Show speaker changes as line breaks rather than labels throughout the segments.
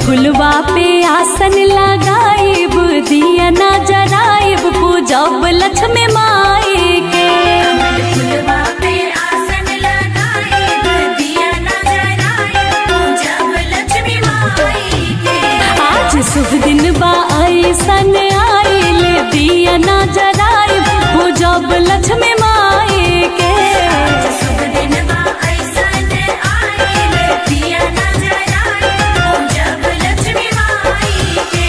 फुलवा पे आसन लगाइब दिया ना जराइब पूजब लक्ष्मी माई के
फुलवा पे आसन लगाइब दिया न जराइब पूजब लक्ष्मी माई के
आज शुभ दिन बा ऐसन आइल दिया ना जराइब पूजब लक्ष्मी माई के
शुभ दिन बा ऐसन आइल दिया न जराइब पूजब लक्ष्मी माई के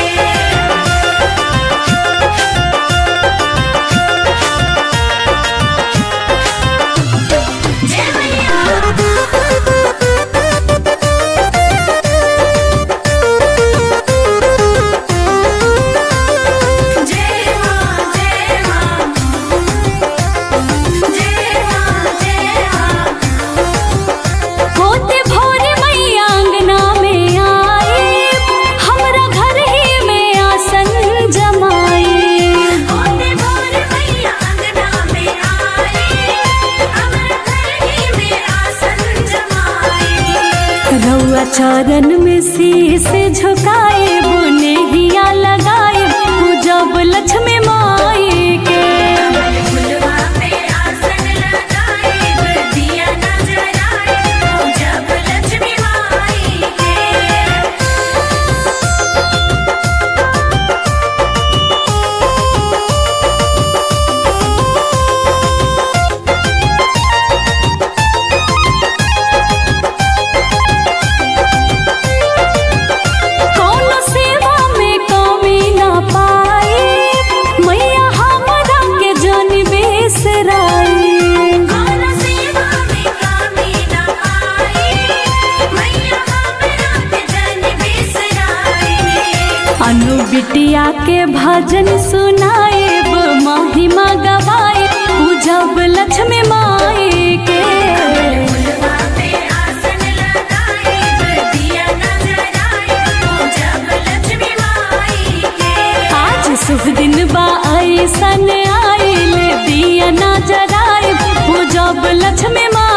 जय मैया जय मां जय मां जय मां जय मां
होते भोर मैया अंगना में आए हमरा घर ही में आसन जमाई
होते भोर मैया अंगना में आए अमर घर ही में आसन जमाए
रउआ चरण में शीस झुकाए बुने हिया लगाए पूजब लक्ष्मी माई के
फुलवा पे आसन लगाइब दिया न जराइब पूजब लक्ष्मी माई के
कौनो सेवा में कमी ना पाए मैया हमरा के जन बेसराई
कौन सेवा में कमी न आए मैया हमरा के जन बिसराई
अनु बिटिया के भजन सुनाएब महिमा गवाए पूजब लक्ष्मी माई के
फुलवा पे आसन लगाइब दिया न जराइब पूजब लक्ष्मी माई के
आज शुभ दिन बा ऐसन आइल दिया ना जराइब पूजब लक्ष्मी माई